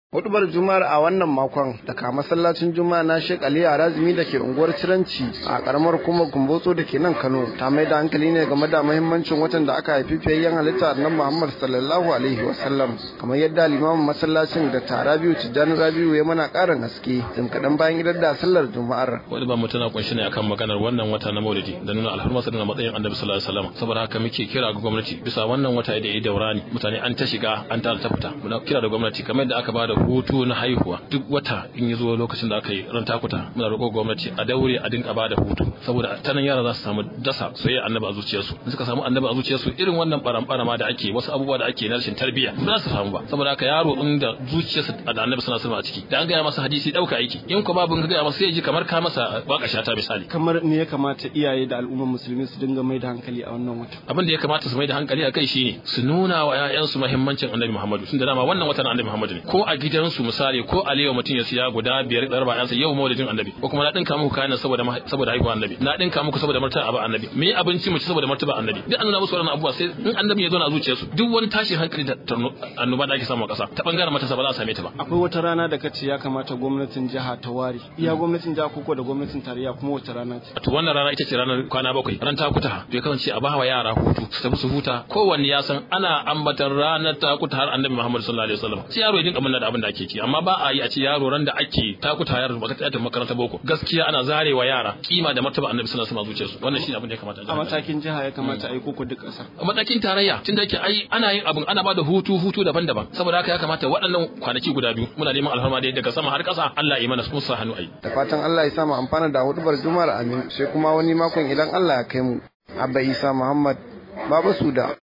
Hudubar Juma'ar a wannan makon daga masallacin Juma'a na Sheikh Ali Arazimi da ke unguwar Ciranci a karamar kuma Kumbotso da ke nan Kano ta mai da hankali ne game da muhimmancin watan da aka haifi fiyayyen halitta nan Muhammad sallallahu alaihi wasallam kamar yadda limamin masallacin da Tarabiu Tijjani Rabiu ya mana karin haske jim kaɗan bayan idar da sallar Juma'ar. Wani ba mutuna kunshi ne akan maganar wannan wata na Maulidi da nuna alhurmarsa da matsayin Annabi sallallahu alaihi wasallam saboda haka muke kira ga gwamnati bisa wannan wata da ya daurani mutane an ta shiga an ta ta fita muna kira da gwamnati kamar yadda aka bada hutu na haihuwa duk wata in yi zuwa lokacin da aka yi ran takuta muna roƙo gwamnati a daure a dinka bada hutu saboda ta nan yara za su samu dasa soyayya annabi a zuciyarsu in suka samu annabi a zuciyarsu irin wannan baran ma da ake wasu abubuwa da ake na rashin tarbiyya ba za su samu ba saboda haka yaro in da zuciyarsa da annabi suna a ciki da an gaya masa hadisi dauka aiki in ko babu gaya masa sai ji kamar ka masa waka shata misali kamar me ya kamata iyaye da al'ummar musulmi su dinga mai da hankali a wannan wata abin da ya kamata su mai da hankali a kai shine su nuna wa 'ya'yansu muhimmancin annabi Muhammadu tunda dama wannan watan annabi Muhammadu ne ko a gidansu misali ko a lewa mutum ya siya guda biyar ɗar ba yansa yau maulidin annabi ko kuma na dinka muku kayan saboda saboda haihuwa annabi na dinka muku saboda martaba annabi me abinci mu ci saboda martaba annabi duk an nuna musu wannan abubuwa sai in annabi ya zo na zuciyarsu duk wani tashin hankali da annoba da ake samu a ƙasa ta bangaren matasa ba za a same ta ba akwai wata rana da kace ya kamata gwamnatin jiha ta ware iya gwamnatin jiha ko da gwamnatin tarayya kuma wata rana ce to wannan rana ita ce ranar kwana bakwai ran takuta to ya kasance a bawa yara hutu su tafi su huta kowanne ya san ana ambatan ranar takuta har annabi Muhammad sallallahu alaihi wasallam sai yaro ya dinka munna da abin da ake ci amma ba a yi a ce yaro ran da ake takuta yaro ba ta makaranta boko gaskiya ana zarewa yara kima da martaba annabi sallallahu alaihi wasallam zuciyarsu wannan shine abin da ya kamata a matakin jiha ya kamata a yi koko duk ƙasa a matakin tarayya tunda yake ai ana yin abin ana bada hutu hutu daban-daban saboda haka ya kamata waɗannan kwanaki guda biyu muna neman alfarma da daga sama har ƙasa Allah ya mana su sa hannu ai da fatan Allah ya sa mu amfana da hudubar juma'ar amin sai kuma wani makon idan Allah ya kai mu abba isa muhammad baba suda